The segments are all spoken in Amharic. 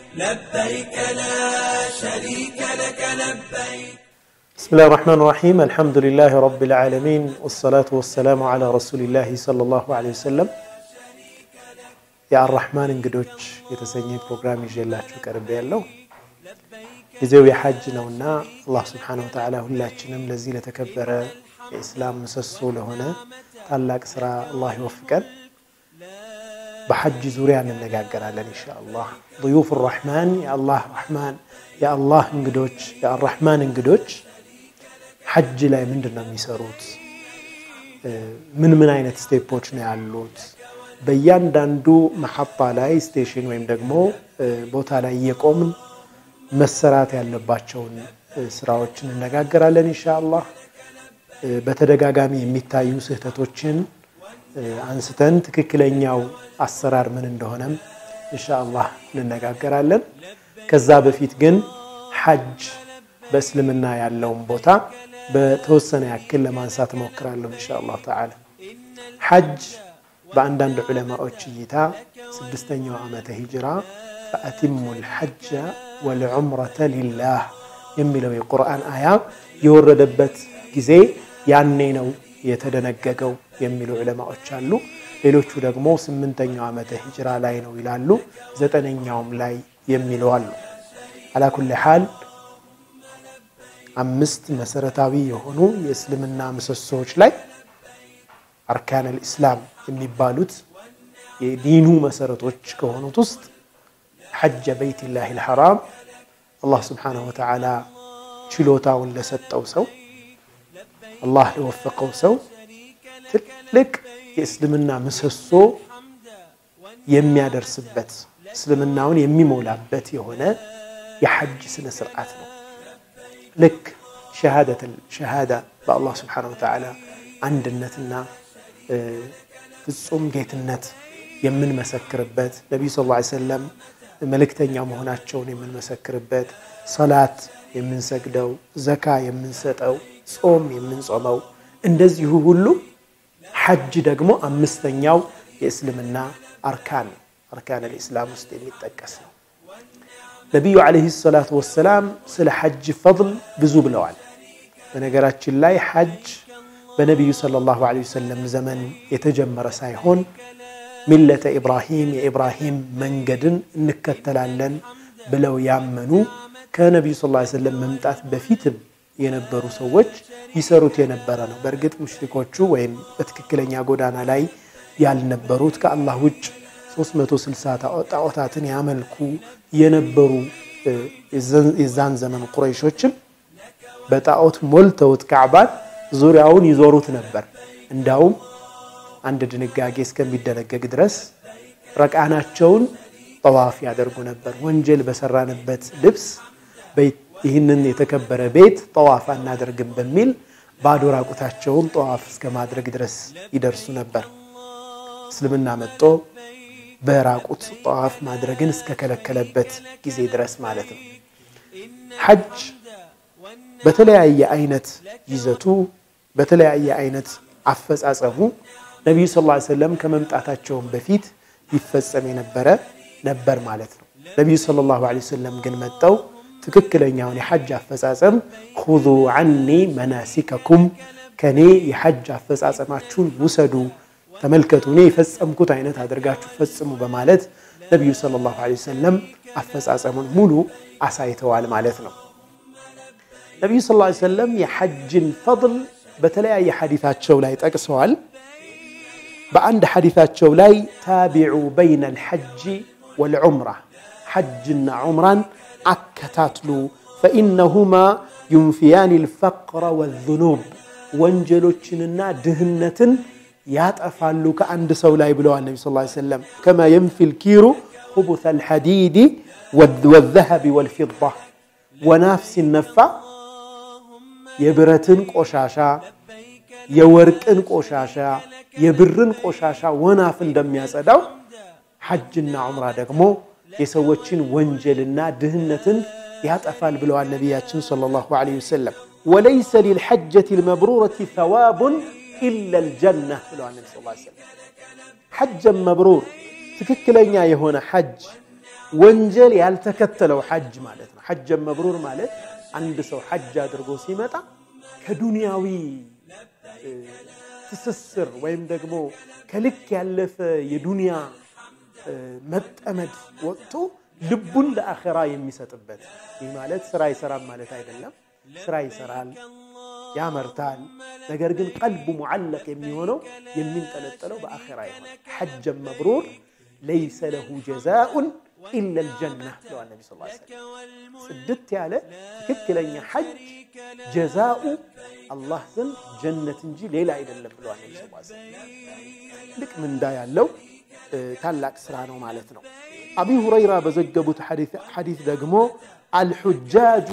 لبيك لا شريك لك لبيك بسم الله الرحمن الرحيم الحمد لله رب العالمين والصلاة والسلام على رسول الله صلى الله عليه وسلم የአራህማን እንግዶች የተሰኘ ፕሮግራም ይዤላችሁ ቀርቤ ያለው ጊዜው የሐጅ ነውና አላህ ስብሓነ ወተዓላ ሁላችንም ለዚህ ለተከበረ የእስላም ምሰሶ ለሆነ ታላቅ ስራ አላህ ይወፍቀን። በሐጅ ዙሪያ እንነጋገራለን ኢንሻአላህ። ضيوف الرحمن የአላህ ረሕማን የአላህ እንግዶች የአራህማን እንግዶች ሐጅ ላይ ምንድን ነው የሚሰሩት? ምን ምን አይነት ስቴፖች ነው ያሉት? በእያንዳንዱ መሐጣ ላይ ስቴሽን ወይም ደግሞ ቦታ ላይ እየቆምን መሰራት ያለባቸውን ስራዎች እንነጋገራለን ኢንሻአላህ። በተደጋጋሚ የሚታዩ ስህተቶችን አንስተን ትክክለኛው አሰራር ምን እንደሆነም ኢንሻአላህ እንነጋገራለን። ከዛ በፊት ግን ሐጅ በእስልምና ያለውን ቦታ በተወሰነ ያክል ለማንሳት እሞክራለሁ ኢንሻአላህ ተዓላ። ሐጅ በአንዳንድ ዑለማዎች እይታ ስድስተኛው ዓመተ ሂጅራ ፈአቲሙ ልሐጀ ወልዑምረተ ሊላህ የሚለው የቁርአን አያ የወረደበት ጊዜ ያኔ ነው የተደነገገው የሚሉ ዑለማዎች አሉ። ሌሎቹ ደግሞ ስምንተኛው ዓመተ ሂጅራ ላይ ነው ይላሉ። ዘጠነኛውም ላይ የሚሉ አሉ። አላኩል ሓል አምስት መሰረታዊ የሆኑ የእስልምና ምሰሶዎች ላይ አርካን ልእስላም የሚባሉት የዲኑ መሰረቶች ከሆኑት ውስጥ ሐጀ በይትላህ ልሐራም አላህ ስብሓነሁ ወተዓላ ችሎታውን ለሰጠው ሰው አላህ ለወፈቀው ሰው ትልቅ የእስልምና ምሰሶ የሚያደርስበት እስልምናውን የሚሞላበት የሆነ የሐጅ ስነ ስርዓት ነው። ልክ ሸሃዳ በአላህ ስብሓነሁ ወተዓላ አንድነትና ፍጹም ጌትነት የምንመሰክርበት ነቢዩ ስ ላ ሰለም መልእክተኛ መሆናቸውን የምንመሰክርበት ሰላት የምንሰግደው ዘካ የምንሰጠው ጾም የምንጾመው እንደዚሁ ሁሉ ሐጅ ደግሞ አምስተኛው የእስልምና አርካን አርካን ልእስላም ውስጥ የሚጠቀስ ነው። ነቢዩ ዓለይሂ ሰላቱ ወሰላም ስለ ሐጅ ፈضል ብዙ ብለዋል። በነገራችን ላይ ሐጅ በነቢዩ ሰለላሁ ዓለይሂ ወሰለም ዘመን የተጀመረ ሳይሆን ሚለተ ኢብራሂም የኢብራሂም መንገድን እንከተላለን ብለው ያመኑ ከነቢዩ ስ ላ ሰለም መምጣት በፊትም የነበሩ ሰዎች ይሰሩት የነበረ ነው። በእርግጥ ሙሽሪኮቹ ወይም በትክክለኛ ጎዳና ላይ ያልነበሩት ከአላህ ውጭ 360 ጣዖታትን ያመልኩ የነበሩ የዛን ዘመን ቁረይሾችም በጣዖት ሞልተውት ካዕባን ዙሪያውን ይዞሩት ነበር። እንዳውም አንድ ድንጋጌ እስከሚደነገግ ድረስ ረቃናቸውን ጠዋፍ ያደርጉ ነበር። ወንጀል በሰራንበት ልብስ ይህንን የተከበረ ቤት ጠዋፍ አናደርግም በሚል ባዶ ራቁታቸውን ጠዋፍ እስከ ማድረግ ድረስ ይደርሱ ነበር። እስልምና መጦ በራቁት ጠዋፍ ማድረግን እስከከለከለበት ጊዜ ድረስ ማለት ነው። ሐጅ በተለያየ አይነት ይዘቱ በተለያየ አይነት አፈጻጸሙ ነቢዩ ስ ላ ሰለም ከመምጣታቸውን በፊት ይፈጸም የነበረ ነበር ማለት ነው። ነቢዩ ሰለላሁ ዐለይሂ ወሰለም ግን መጠው ትክክለኛውን የሐጅ አፈጻጸም ሁዙ ዐኒ መናሲከኩም ከኔ የሐጅ አፈጻጸማችሁን ውሰዱ፣ ተመልከቱ፣ እኔ የፈጸምኩት አይነት አድርጋችሁ ፈጽሙ በማለት ነቢዩ ሰለላሁ ዐለይሂ ወሰለም አፈጻጸሙን ሙሉ አሳይተዋል ማለት ነው። ነቢዩ ስ ላ ሰለም የሐጅን ፈضል በተለያየ ሐዲታቸው ላይ ጠቅሰዋል። በአንድ ሐዲታቸው ላይ ታቢዑ በይነ ልሐጅ ወልዑምራ ሐጅና ዑምራን አከታትሉ ፈኢነሁማ ዩንፊያኒ ልፈቅረ ወዙኑብ ወንጀሎችንና ድህነትን ያጠፋሉ ከአንድ ሰው ላይ ብለዋል ነቢ ስ ሰለም ከማ የንፊ ልኪሩ ሁቡተ ልሐዲድ ወዘሀቢ ወልፊዳ ወናፍ ሲነፋ የብረትን ቆሻሻ የወርቅን ቆሻሻ የብርን ቆሻሻ ወናፍ እንደሚያጸዳው ሐጅና ዑምራ ደግሞ የሰዎችን ወንጀልና ድህነትን ያጠፋል ብለዋል ነቢያችን ሰለላሁ ዐለይሂ ወሰለም። ወለይሰ ሊልሐጀት ልመብሩረት ተዋቡን ኢላ ልጀና ብለዋል ነቢ ስ ሰለም። ሐጀን መብሩር ትክክለኛ የሆነ ሐጅ ወንጀል ያልተከተለው ሐጅ ማለት ነው። ሐጀ መብሩር ማለት አንድ ሰው ሐጅ አድርጎ ሲመጣ ከዱንያዊ ትስስር ወይም ደግሞ ከልክ ያለፈ የዱንያ መጠመድ ወጥቶ ልቡን ለአኼራ የሚሰጥበት። ይህ ማለት ስራ ይሰራል ማለት አይደለም። ስራ ይሰራል፣ ያመርታል። ነገር ግን ቀልቡ ሙዓለቅ የሚሆነው የሚንጠለጠለው በአኼራ ይሆናል። ሐጀን መብሩር ለይሰ ለሁ ጀዛኡን ኢላ ልጀና ብለዋል ነቢ ስ ሰለም። ጽድት ያለ ትክክለኛ ሐጅ ጀዛኡ አላህ ዘንድ ጀነት እንጂ ሌላ አይደለም ብለዋል ነቢ ስ ሰለም። ትልቅ ምንዳ ያለው ታላቅ ስራ ነው ማለት ነው። አቢ ሁረይራ በዘገቡት ሐዲት ደግሞ አልሑጃጁ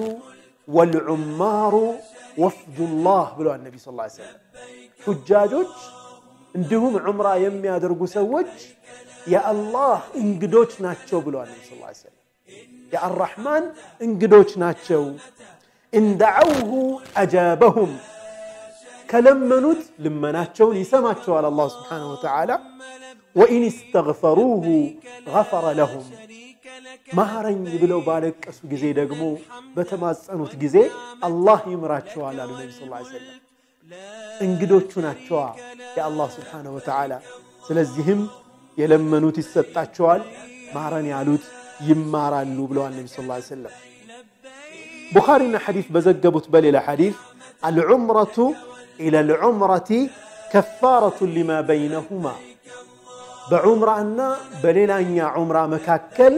ወልዑማሩ ወፍዱላህ ብለዋል ነቢ ስ ሰለም። ሑጃጆች እንዲሁም ዑምራ የሚያደርጉ ሰዎች የአላህ እንግዶች ናቸው ብለዋል ነቢ ስ ሰለም። የአራሕማን እንግዶች ናቸው። እንደዐውሁ አጃበሁም ከለመኑት ልመናቸውን ይሰማቸዋል አላህ ስብሓነሁ ወተዓላ ወኢን እስተግፈሩሁ ገፈረ ለሁም ማረኝ ብለው ባለቀሱ ጊዜ ደግሞ በተማጸኑት ጊዜ አላህ ይምራቸዋል አሉ ነቢ ስ ሰለም። እንግዶቹ ናቸዋ የአላህ ስብሓነሁ ወተዓላ። ስለዚህም የለመኑት ይሰጣቸዋል፣ ማረን ያሉት ይማራሉ ብለዋል ነቢ ስ ሰለም። ቡኻሪና ሐዲስ በዘገቡት በሌላ ሐዲስ አልዑምረቱ ኢላ ልዑምረቲ ከፋረቱን ሊማ በይነሁማ በዑምራ እና በሌላኛ ዑምራ መካከል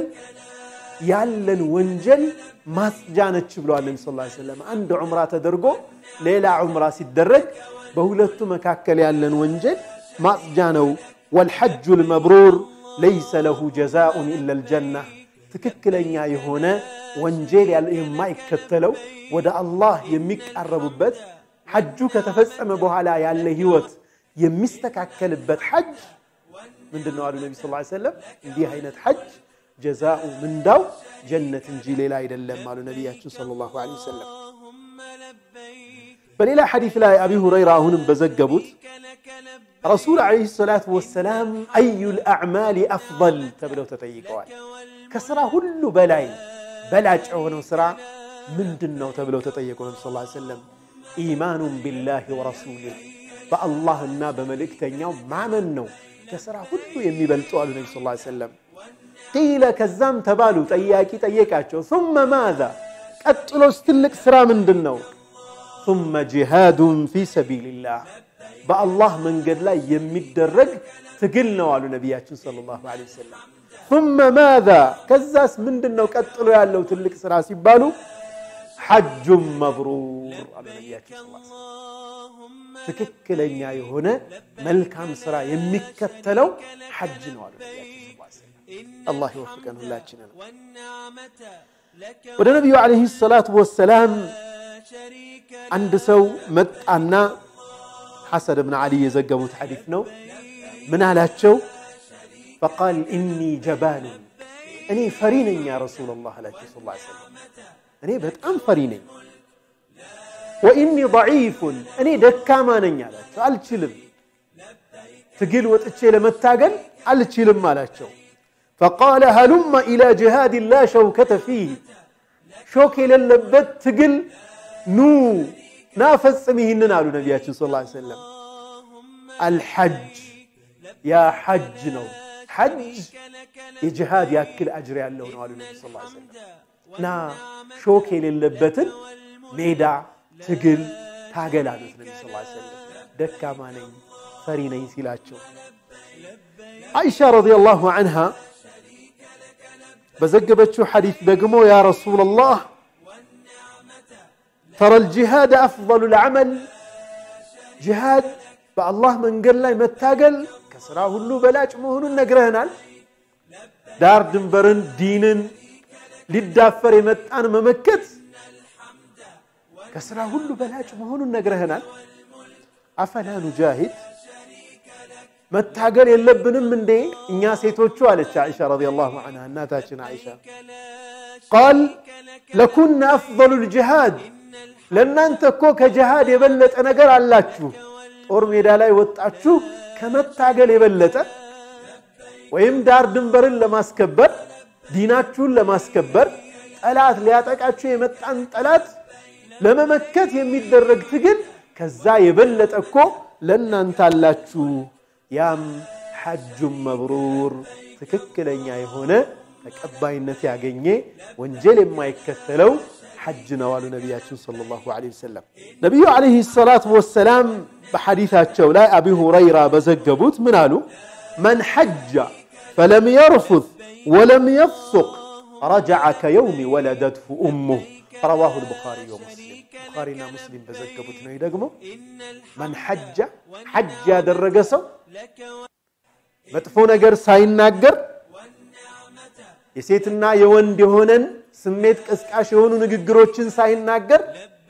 ያለን ወንጀል ማጽጃ ነች ብለዋል ነቢ ስ ሰለም። አንድ ዑምራ ተደርጎ ሌላ ዑምራ ሲደረግ በሁለቱ መካከል ያለን ወንጀል ማጽጃ ነው። ወልሐጁ ልመብሩር ለይሰ ለሁ ጀዛኡን ኢላ ልጀና ትክክለኛ የሆነ ወንጀል የማይከተለው ወደ አላህ የሚቃረቡበት ሐጁ ከተፈጸመ በኋላ ያለ ህይወት የሚስተካከልበት ሐጅ ምንድን ነው አሉ ነቢ ስ ሰለም። እንዲህ አይነት ሐጅ ጀዛኡ ምንዳው ጀነት እንጂ ሌላ አይደለም አሉ ነቢያችን ሰለላሁ ዐለይሂ ወሰለም። በሌላ ሐዲስ ላይ አቢ ሁረይራ አሁንም በዘገቡት ረሱል ዐለይሂ ሰላቱ ወሰላም አዩል አዕማሊ አፍደል ተብለው ተጠይቀዋል። ከስራ ሁሉ በላይ በላጭ የሆነው ስራ ምንድን ነው ተብለው ተጠየቁ። ነቢ ስ ሰለም ኢማኑን ቢላሂ ወረሱሊህ በአላህና በመልእክተኛው ማመን ነው ከስራ ሁሉ የሚበልጡ አሉ ነቢ ስ ሰለም። ቂለ ከዛም ተባሉ ጠያቂ ጠየቃቸው፣ ثመ ማዛ ቀጥሎስ ትልቅ ስራ ምንድን ነው? ثመ ጂሃዱን ፊ ሰቢልላህ በአላህ መንገድ ላይ የሚደረግ ትግል ነው አሉ ነቢያችን ሰለላሁ ዐለይሂ ወሰለም። ثመ ማዛ ከዛስ ምንድን ነው ቀጥሎ ያለው ትልቅ ስራ ሲባሉ ሐጁን መብሩር አሉ ነቢያችን ትክክለኛ የሆነ መልካም ስራ የሚከተለው ሐጅ ነው አሉ ነቢያችን አላህ ይወፍቀን ሁላችንን። ወደ ነቢዩ ዓለይሂ ሰላቱ ወሰላም አንድ ሰው መጣና ሐሰን ብን ዓሊ የዘገቡት ሐዲስ ነው። ምን አላቸው? ፈቃል ኢኒ ጀባሉን እኔ ፈሪ ነኝ ያ ረሱለላህ አላቸው ስ ሰለም እኔ በጣም ፈሪ ነኝ። ወኢኒ ደዒፉን እኔ ደካማ ነኝ አላቸው። አልችልም፣ ትግል ወጥቼ ለመታገል አልችልም አላቸው። ፈቃለ ሀሉመ ኢላ ጅሃድ ላ ሸውከተ ፊህ ሾክ የሌለበት ትግል ኑ ናፈጽም ይህንን አሉ ነቢያችን ስ ሰለም። አልሐጅ ያ ሐጅ ነው። ሐጅ የጅሃድ ያክል አጅር ያለው ነው አሉ ነቢ ስ ሰለም። እና ሾክ የሌለበትን ሜዳ ትግል ታገል አሉት ነቢ ስ ሰለም። ደካማ ነኝ ፈሪ ነኝ ሲላቸው አይሻ ረዲየላሁ ዐንሃ በዘገበችው ሐዲስ ደግሞ ያ ረሱለላህ ተረል ጂሃድ አፍضሉ ልዓመል ጂሃድ በአላህ መንገድ ላይ መታገል ከስራ ሁሉ በላጭ መሆኑን ነግረህናል። ዳር ድንበርን ዲንን ሊዳፈር የመጣን መመከት ከስራ ሁሉ በላጭ መሆኑን ነግረህናል። አፈላ ኑጃሂድ መታገል የለብንም እንዴ እኛ ሴቶቹ አለች አይሻ ረዲየላሁ ዐንሃ እናታችን አይሻ ቃል ለኩና አፍضሉ ልጅሃድ ለእናንተ እኮ ከጅሃድ የበለጠ ነገር አላችሁ ጦር ሜዳ ላይ ወጣችሁ ከመታገል የበለጠ ወይም ዳር ድንበርን ለማስከበር ዲናችሁን ለማስከበር ጠላት ሊያጠቃችሁ የመጣን ጠላት ለመመከት የሚደረግ ትግል ከዛ የበለጠ እኮ ለእናንተ አላችሁ። ያም ሐጁን መብሩር ትክክለኛ የሆነ ተቀባይነት ያገኘ ወንጀል የማይከተለው ሐጅ ነው አሉ ነቢያችን ሰለላሁ ዐለይሂ ወሰለም። ነቢዩ ዐለይሂ ሰላቱ ወሰላም በሐዲታቸው ላይ አቢ ሁረይራ በዘገቡት ምን አሉ? መን ሐጀ ፈለም የርፉት ወለም የፍሱቅ ረጀዐ ከየውሚ ወለደትሁ ኡሙህ ረዋሁ ልቡኻሪ ወሙስሊም። ቡኻሪና ሙስሊም በዘገቡት ነው። ደግሞ መን ሐጀ ሐጅ ያደረገ ሰው መጥፎ ነገር ሳይናገር የሴትና የወንድ የሆነን ስሜት ቀስቃሽ የሆኑ ንግግሮችን ሳይናገር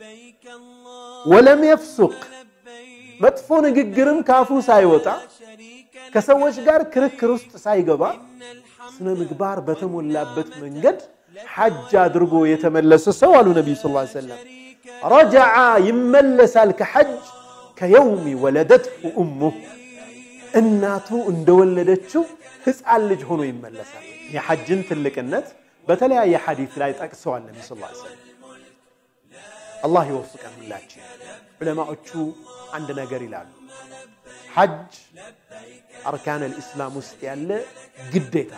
ወለም የፍሱቅ መጥፎ ንግግርም ካፉ ሳይወጣ ከሰዎች ጋር ክርክር ውስጥ ሳይገባ ስነ ምግባር በተሞላበት መንገድ ሐጅ አድርጎ የተመለሰ ሰው አሉ ነቢዩ ሰለላሁ ዐለይሂ ወሰለም ረጀዐ ይመለሳል ከሐጅ ከየውሚ ወለደትሁ ኡሙህ እናቱ እንደወለደችው ሕፃን ልጅ ሆኖ ይመለሳል። የሐጅን ትልቅነት በተለያየ ሐዲት ላይ ጠቅሰዋል ነቢ ስ ሰለም። አላህ ይወፍቀን ሁላችን። ዑለማዎቹ አንድ ነገር ይላሉ። ሐጅ አርካን ልእስላም ውስጥ ያለ ግዴታ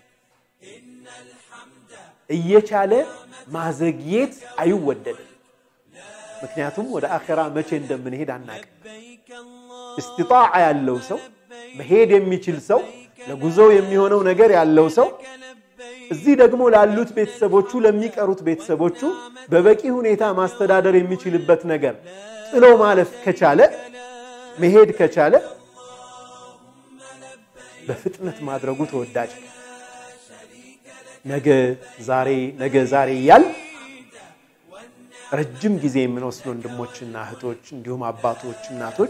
እየቻለ ማዘግየት አይወደድም። ምክንያቱም ወደ አኼራ መቼ እንደምንሄድ አናቅም። እስትጣዓ ያለው ሰው መሄድ የሚችል ሰው ለጉዞው የሚሆነው ነገር ያለው ሰው እዚህ ደግሞ ላሉት ቤተሰቦቹ ለሚቀሩት ቤተሰቦቹ በበቂ ሁኔታ ማስተዳደር የሚችልበት ነገር ጥሎ ማለፍ ከቻለ መሄድ ከቻለ በፍጥነት ማድረጉ ተወዳጅ ነገ ዛሬ ነገ ዛሬ እያል ረጅም ጊዜ የምንወስድ ወንድሞችና እህቶች እንዲሁም አባቶች፣ እናቶች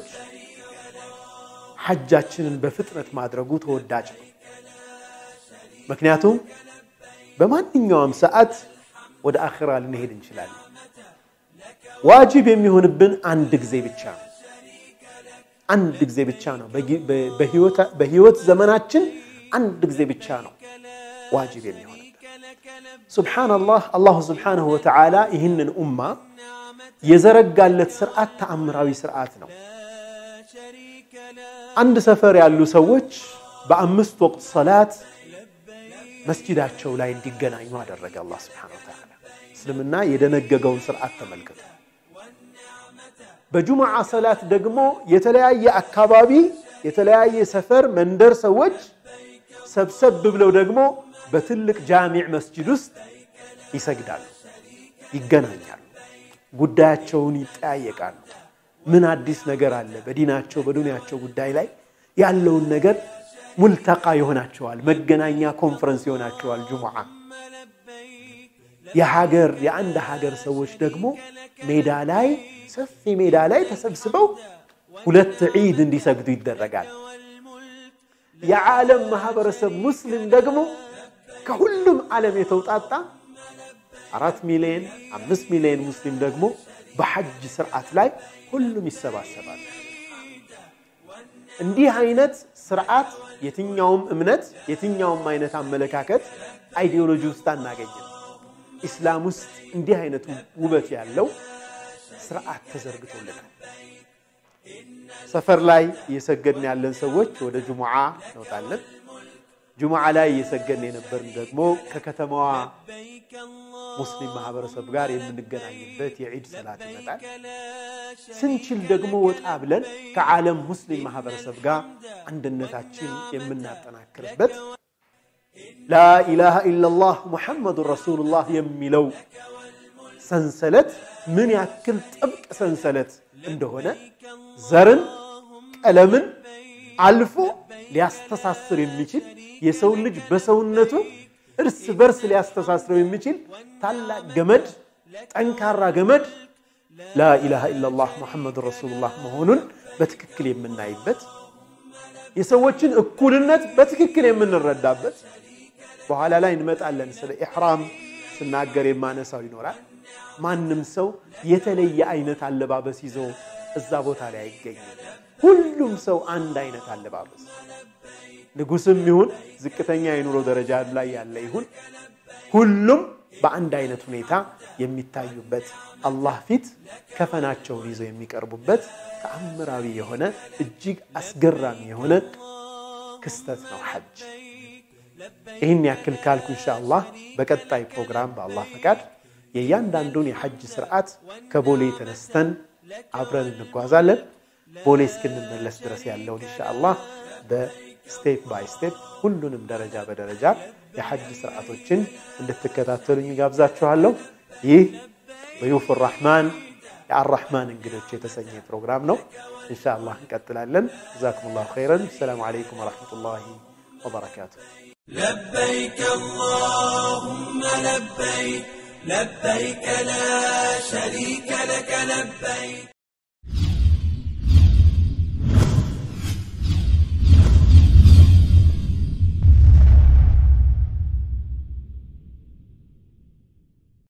ሐጃችንን በፍጥነት ማድረጉ ተወዳጅ ነው። ምክንያቱም በማንኛውም ሰዓት ወደ አኺራ ልንሄድ እንችላለን። ዋጅብ የሚሆንብን አንድ ጊዜ ብቻ ነው። አንድ ጊዜ ብቻ ነው። በህይወት ዘመናችን አንድ ጊዜ ብቻ ነው ዋጅብ የሚሆንብን። ሱብሓነላህ አላሁ ስብሓነሁ ወተዓላ ይህንን ኡማ የዘረጋለት ስርዓት ተአምራዊ ስርዓት ነው። አንድ ሰፈር ያሉ ሰዎች በአምስት ወቅት ሰላት መስጂዳቸው ላይ እንዲገናኙ አደረገ አላህ ስብሓነሁ ወተዓላ። እስልምና የደነገገውን ስርዓት ተመልከቱ። በጁምዓ ሰላት ደግሞ የተለያየ አካባቢ የተለያየ ሰፈር መንደር ሰዎች ሰብሰብ ብለው ደግሞ በትልቅ ጃሚዕ መስጂድ ውስጥ ይሰግዳሉ፣ ይገናኛሉ፣ ጉዳያቸውን ይጠያየቃሉ። ምን አዲስ ነገር አለ በዲናቸው በዱንያቸው ጉዳይ ላይ ያለውን ነገር ሙልተቃ ይሆናቸዋል፣ መገናኛ ኮንፈረንስ ይሆናቸዋል። ጁሙዓ የሀገር የአንድ ሀገር ሰዎች ደግሞ ሜዳ ላይ ሰፊ ሜዳ ላይ ተሰብስበው ሁለት ዒድ እንዲሰግዱ ይደረጋል። የዓለም ማህበረሰብ ሙስሊም ደግሞ ከሁሉም ዓለም የተውጣጣ አራት ሚሊዮን አምስት ሚሊዮን ሙስሊም ደግሞ በሐጅ ስርዓት ላይ ሁሉም ይሰባሰባል። እንዲህ አይነት ስርዓት የትኛውም እምነት የትኛውም አይነት አመለካከት አይዲዮሎጂ ውስጥ አናገኝም። ኢስላም ውስጥ እንዲህ አይነቱ ውበት ያለው ስርዓት ተዘርግቶልናል። ሰፈር ላይ እየሰገድን ያለን ሰዎች ወደ ጁሙዓ እንወጣለን። ጁሙዓ ላይ እየሰገድን የነበርን ደግሞ ከከተማዋ ሙስሊም ማህበረሰብ ጋር የምንገናኝበት የዒድ ሰላት ይመጣል። ስንችል ደግሞ ወጣ ብለን ከዓለም ሙስሊም ማህበረሰብ ጋር አንድነታችን የምናጠናክርበት ላኢላሃ ኢለላህ ሙሐመዱን ረሱሉላህ የሚለው ሰንሰለት ምን ያክል ጥብቅ ሰንሰለት እንደሆነ ዘርን፣ ቀለምን አልፎ ሊያስተሳስር የሚችል የሰው ልጅ በሰውነቱ እርስ በርስ ሊያስተሳስረው የሚችል ታላቅ ገመድ፣ ጠንካራ ገመድ ላኢላሃ ኢለላህ ሙሐመዱን ረሱሉላህ መሆኑን በትክክል የምናይበት የሰዎችን እኩልነት በትክክል የምንረዳበት በኋላ ላይ እንመጣለን። ስለ ኢሕራም ስናገር የማነሳው ይኖራል። ማንም ሰው የተለየ አይነት አለባበስ ይዞ እዛ ቦታ ላይ አይገኝም። ሁሉም ሰው አንድ አይነት አለባበስ ንጉስም ይሁን ዝቅተኛ የኑሮ ደረጃ ላይ ያለ ይሁን ሁሉም በአንድ አይነት ሁኔታ የሚታዩበት አላህ ፊት ከፈናቸውን ይዘው የሚቀርቡበት ተአምራዊ የሆነ እጅግ አስገራሚ የሆነ ክስተት ነው ሐጅ። ይህን ያክል ካልኩ ኢንሻአላህ በቀጣይ ፕሮግራም በአላህ ፈቃድ የእያንዳንዱን የሐጅ ስርዓት ከቦሌ ተነስተን አብረን እንጓዛለን። ቦሌ እስክንመለስ ድረስ ያለውን ኢንሻአላህ በስቴፕ ባይ ስቴፕ ሁሉንም ደረጃ በደረጃ የሐጅ ስርዓቶችን እንድትከታተሉኝ ጋብዛችኋለሁ። ይህ ضيوف الرحمن የአራሕማን እንግዶች የተሰኘ ፕሮግራም ነው። ኢንሻአላህ እንቀጥላለን። ጀዛኩም ላሁ ኸይረን። ሰላሙ አለይኩም ወረሕመቱላሂ ወበረካቱ። لبيك اللهم لبيك لبيك لا شريك لك لبيك